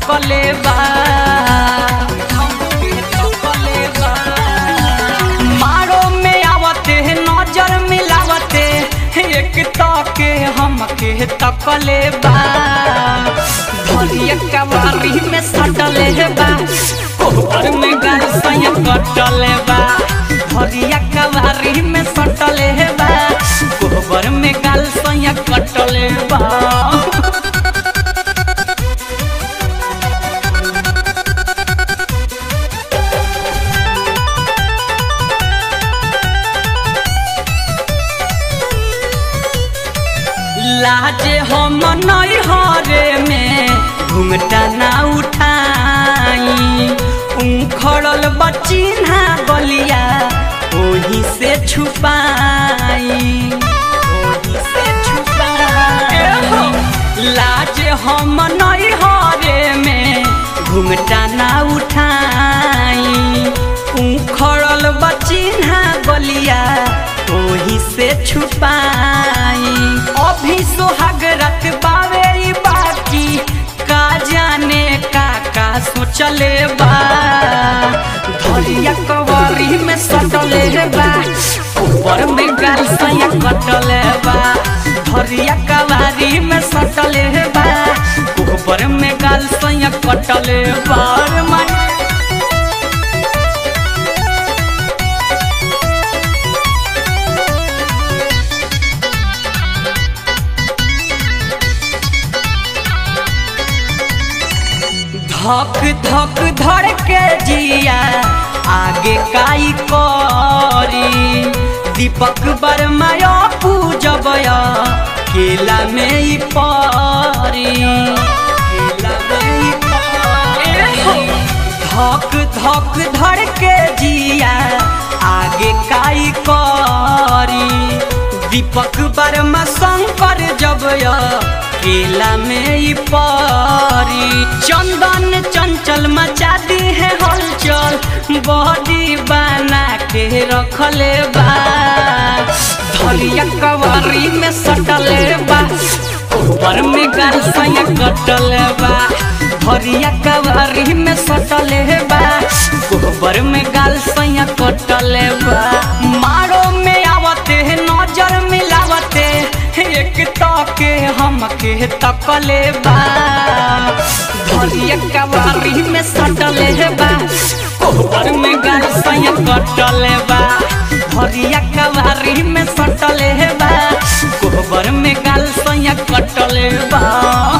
तकले बा हमके तकले बा मारो में आवते नजर मिलावते एक तके हमके तकले बा भरिया कवारी में सटले बा कोहर में गाल सया कटले बा भरिया कवारी में सटले बा कोहबर में गाल सया कटले बा लाजे हम नई हरे में घुंघटा ना उठाई उखड़ल बचिन्हा गलिया ओही से छुपाई ओही से छुपाई लाजे हम नई हरे में घुंघटा ना उठाई उखड़ल बचिन्हा गलिया ओही से छुपाई अभी सोहाग रत बावे ई बाकी का जाने का का सोचले बा धरिया कवरी में सटले बा ऊपर में गाल सया कटले बा धरिया कवारी में सटले बा ऊपर में गाल सया कटले बा रे माई धक धक धड़ के जिया आगे काई करी दीपक बर्मा पूजब केला में ई परी केला में ई परी धक धक धड़ के जिया आगे काई करी दीपक बर्मा शंकर जब केला में ई परी चंदन चंचल मचा दी है हलचल बॉडी बना के रखले बा धरिया कवरी में सटले बा ऊपर में गाल सया कटले बा धरिया कवरी में सटले बा गोबर में गाल सया कटले बा मारो में आवते नजर मिलावते एक तके हमके तकले बा धरिया कवारी में सटले बा कोहबर में गाल सया कटले बा धरिया कवारी में सटले बा कोहबर में गाल सया कटले बा